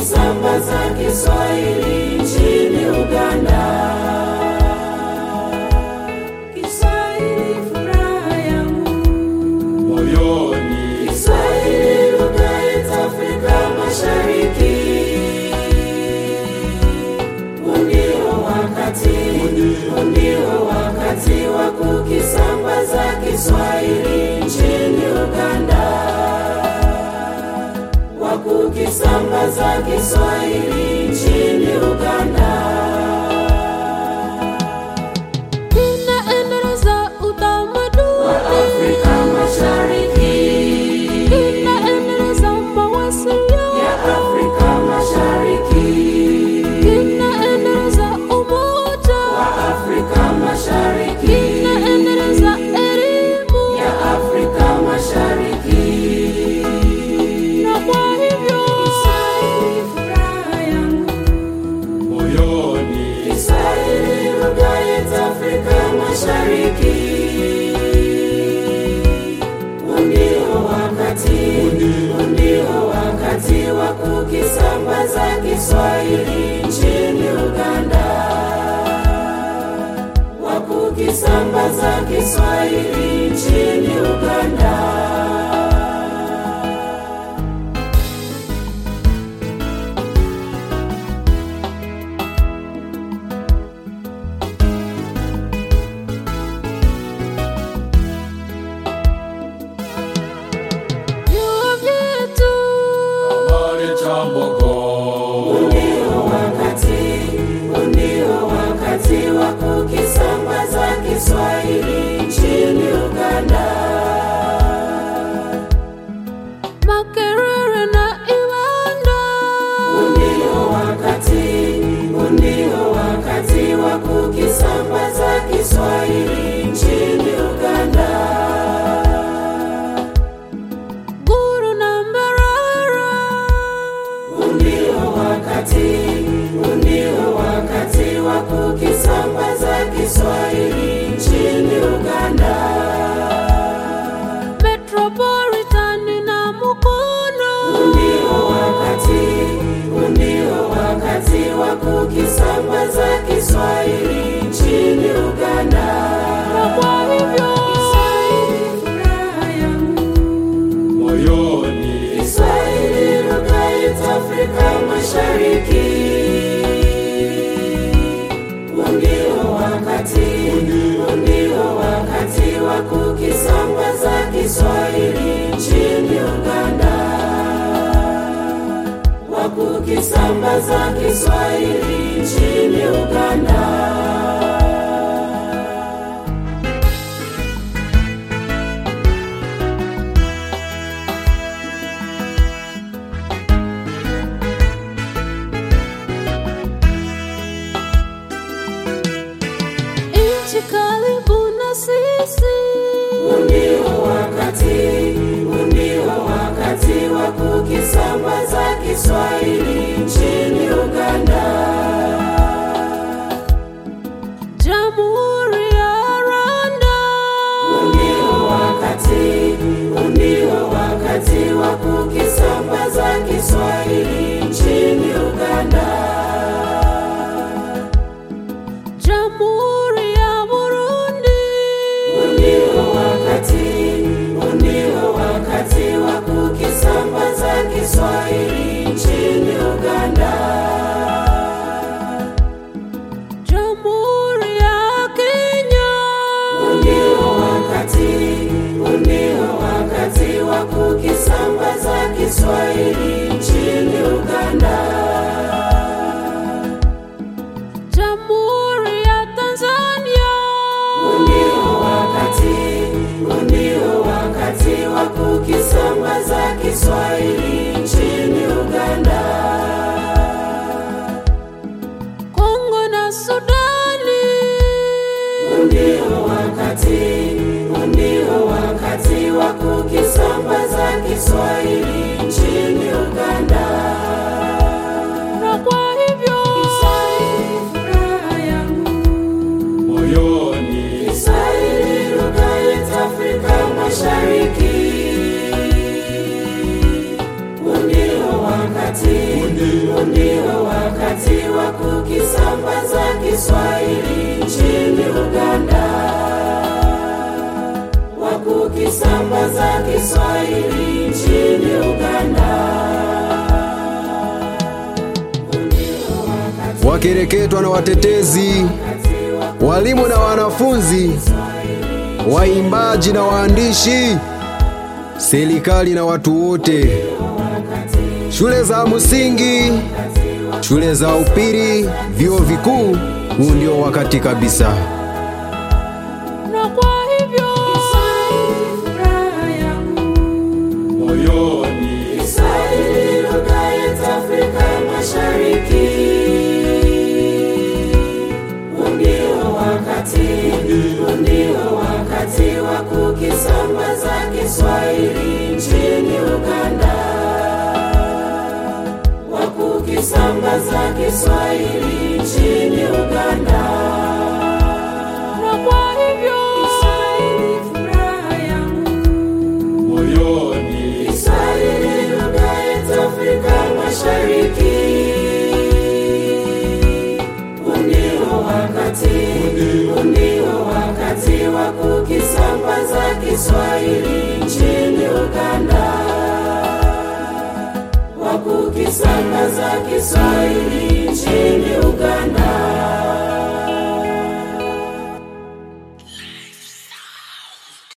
kukisambaza Kiswahili nchini Uganda. Kiswahili furaha yangu moyoni, Kiswahili lugha yetu Afrika Mashariki. Ndio wakati, ndio wakati wa kukisambaza Kiswahili nchini Uganda, wa kukisambaza Kiswahili nchini Uganda. Kinaendeleza utamaduni, Afrika Mashariki kinaendeleza mawasiliano, ya Afrika Mashariki kinaendeleza umoja, Afrika Mashariki kinaendeleza elimu, ya Afrika Mashariki. na kwa hivyo Kiswahili furaha yangu, moyoni, Kiswahili lugha yetu Afrika Mashariki. Ndio wakati, ndio wakati wa kukisambaza Kiswahili nchini Uganda, wa kukisambaza Kiswahili nchini Uganda. vyuo vyetu habari cha Mboko, Ndio wakati, ndio wakati wa kukisambaza Kiswahili nchini Uganda. Makerere na Iwanda, Ndio wakati, ndio wakati wa kukisambaza Kiswahili nchini Uganda. Guru na Mbarara, Ndio wakati, ndio wakati wa kukisambaza Kiswahili nchini Uganda. Metropolitan na Mukono, Ndio wakati, ndio wakati wa kukisambaza Kiswahili nchini Uganda. na kwa hivyo Kiswahili furaha yangu, moyoni, Kiswahili lugha yetu Afrika Mashariki. Ndio wakati, ndio wakati wa kukisambaza Kiswahili nchini Uganda, wa kukisambaza Kiswahili nchini Uganda. nchi karibu na sisi, Ndio wakati, ndio wakati wa kukisambaza Kiswahili nchini Uganda. Jamhuri ya Rwanda, Ndio wakati, ndio wakati wa kukisambaza Kiswahili nchini Uganda. Jamhuri ya Burundi, Ndio wakati, ndio wakati wa kukisambaza Kiswahili nchini Uganda. Jamhuri ya Kenya, Ndio wakati, ndio wakati wa kukisambaza Kiswahili nchini Uganda. Jamhuri ya Tanzania, Ndio wakati, ndio wakati wa kukisambaza Kiswahili nchini Uganda. Kongo na Sudani, Ndio wakati, ndio wakati wa kukisambaza Kiswahili nchini Uganda. na kwa hivyo Kiswahili furaha yangu, moyoni, Kiswahili lugha yetu Afrika Mashariki. Ndio wakati, ndio wakati wa kukisambaza Kiswahili nchini Uganda, wa kukisambaza Kiswahili nchini Uganda. wakereketwa na watetezi, walimu na wanafunzi, waimbaji na waandishi, serikali na watu wote, shule za msingi, shule za upili, vyuo vikuu. Huu ndio wakati kabisa. na kwa hivyo Furaha yangu moyoni Kiswahili lugha yetu Afrika Mashariki. Huu ndio wakati, huu ndio wakati wa kukisambaza Kiswahili nchini Uganda, wa kukisambaza Kiswahili nchini Uganda. na kwa hivyo Kiswahili furaha yangu moyoni Kiswahili lugha yetu Afrika Mashariki. Huu ndio wakati, huu ndio wakati wa kukisambaza Kiswahili nchini Uganda, wa kukisambaza Kiswahili nchini